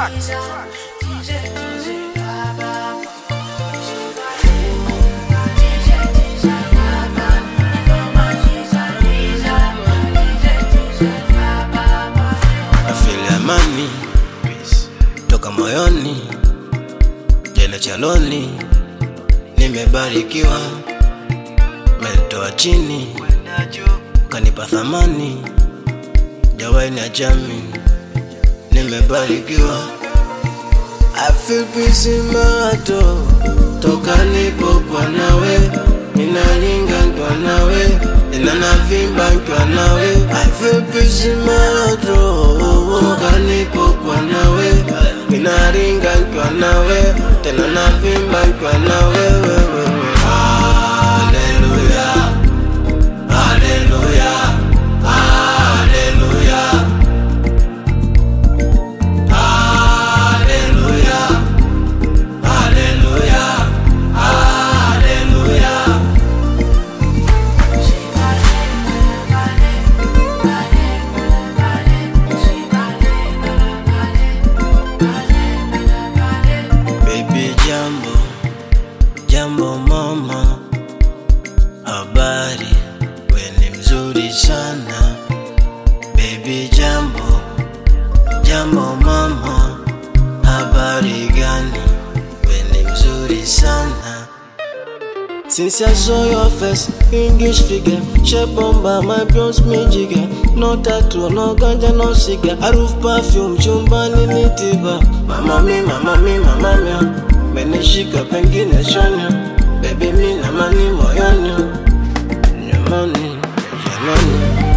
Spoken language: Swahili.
tracks. Afili amani toka moyoni, jana chaloni, nimebarikiwa, menitoa chini, kanipa thamani, jawai na jami, nimebarikiwa. I feel peace in my heart, oh. toka nipokuwa nawe, ninalinga ntwa nawe, nina navimba ntwa nawe. I feel peace in my heart, oh. toka nipokuwa nawe, ninalinga ntwa nawe, tena navimba ntwa nawe. wewe. Hallelujah, hallelujah, hallelujah. Hallelujah. Hallelujah. Hallelujah. Baby jambo, jambo mama, habari, we ni mzuri sana. Baby jambo, jambo mama, habari gani? We ni mzuri sana. Since I saw your face, English figure, shape bomba, my bronze me jigger. No tattoo, no ganja, no cigar. Harufu perfume, chumbani ni tiba. Mama mi, mama mi, mama mi, menishika pengine shonyo. Baby mi na mani moyoni, nyamani, jamani.